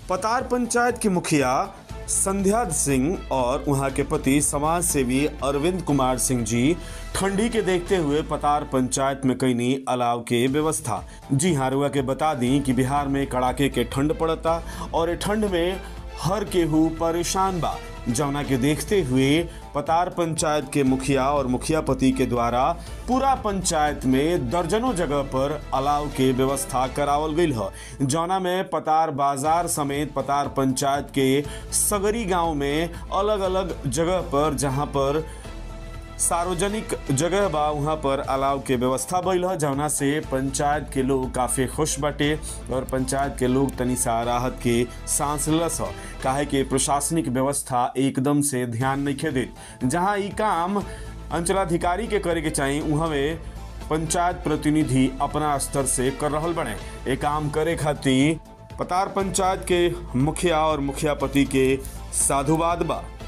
पतार पंचायत के मुखिया संध्या सिंह और वहां के पति समाज सेवी अरविंद कुमार सिंह जी ठंडी के देखते हुए पतार पंचायत में कईनी अलाव के व्यवस्था जी हाँ रुआ के बता दी कि बिहार में कड़ाके के ठंड पड़ता और ये ठंड में हर केहू परेशान बा जौना के देखते हुए पतार पंचायत के मुखिया और मुखिया पति के द्वारा पूरा पंचायत में दर्जनों जगह पर अलाव के व्यवस्था करावल गई है जौना में पतार बाजार समेत पतार पंचायत के सगरी गांव में अलग अलग जगह पर जहां पर सार्वजनिक जगह बा वहाँ पर अलाव के व्यवस्था भइल ह जौना से पंचायत के लोग काफ़ी खुश बाटे और पंचायत के लोग तनी सा राहत के सांस लस ह काहे कि प्रशासनिक व्यवस्था एकदम से ध्यान नहीं देत जहाँ ई काम अंचलाधिकारी के करे के चाही उहवे पंचायत प्रतिनिधि अपना स्तर से कर रहल बने ये काम करे खातिर पतार पंचायत के मुखिया और मुखिया पति के साधुवाद बा